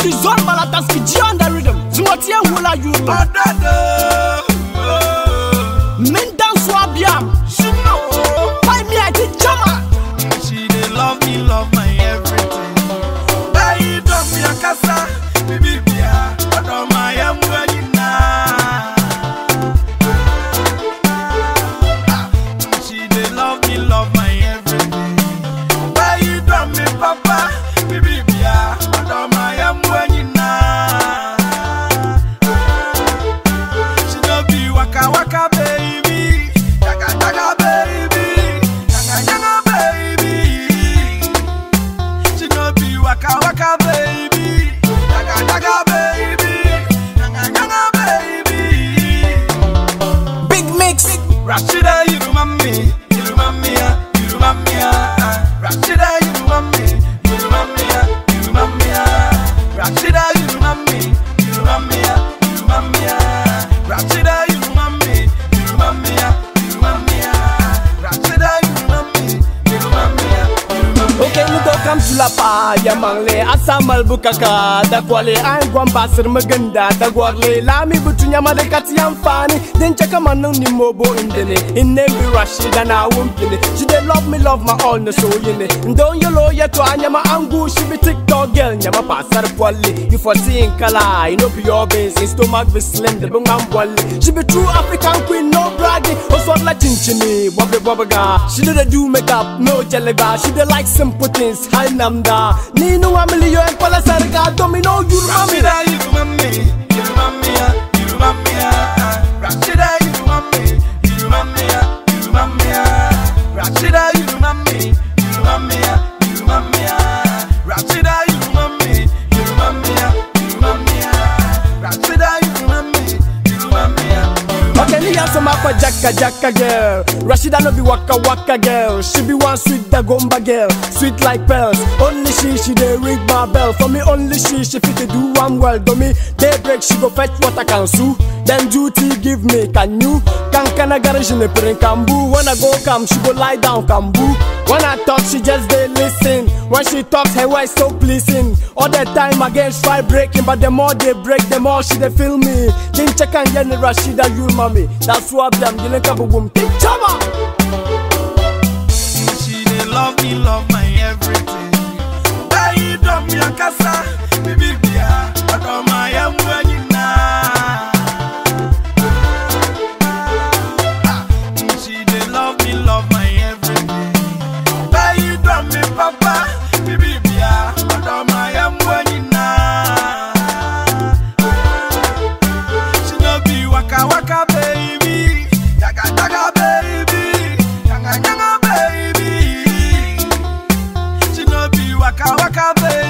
the zone malatanski G on the rhythm Zumotie hula you Min dance wabiam She know. Why me I did jama She dey love me, love my everything. Bayi dog me akasa, bibi bia, odo my emu anyina. She dey love me, love my everything. Bayi dog me papa, bibi bia, odo my emu anyina. She no be waka waka baby, jaga jaga baby, jaga jaga baby. She no be waka waka baby, jaga jaga baby, jaga jaga baby. Big mix Rashida, you remind me, you remind me, ah, you remind me, ah, ah. Rashida, you remind me, you remind me, ah, you remind me, ah. Rashida, you remind me, you remind me, ah, you remind me, ah. Rashida, you remind me, you remind me, ah, you remind me, ah. Rashida, you remind me, you remind me, ah, you remind me, Ok nous go kam sulapa ya mangle asamal bukaka da kwale an gwan basir maganda da gwarle lami butunya madakati amfani den chaka manu ni mobo indene inne bi rashida na wumpine she dey love me love my all no so yine ndon yolo ya to anyama angu she be tiktok girl nyama pasar kwale you for seeing kala you know be your base in stomach be slim the bang wale she be true african queen no bragging also like chinchini bobble bobble ga she do the do makeup no jellyba she dey like simple things high namda ni no wa million pala sarga domino you mami Rashida, you remind me, you remind me, ah, you remind me, ah, ah. Rashida, you remind me, you remind me, ah, you remind me, ah. Rashida, you remind me, you remind me, ah, you remind me, ah. Rashida, you remind me, you remind me, ah, you remind me, ah. Rashida, you remind me, you remind me, ah, you remind Okay, me have some aqua jacka jacka girl. Rashida no be waka waka girl. She be one sweet dagomba girl, sweet like pearls. Only she she dey ring my bell. For me only she she fit to do one well. Do me daybreak she go fetch water can sue. Then duty give me can you? Can can I garage in the prin kambu? When I go come she go lie down kambu. When I talk she just dey listen. When she talks her voice so pleasing. All the time against try breaking, but the more they break, the more she dey feel me. King check and get Rashida you mommy. That's what I'm dealing with. Boom, King Chama. She dey love me, love my everything. Bayi dom ya kasa, bibi bia, odo my emu anyina. Ah, She dey love me, love my everything. Bayi dom me papa, bibi bia, odo my emu anyina. She no be waka waka baby, jaga jaga baby, jaga jaga baby. She no be waka waka baby.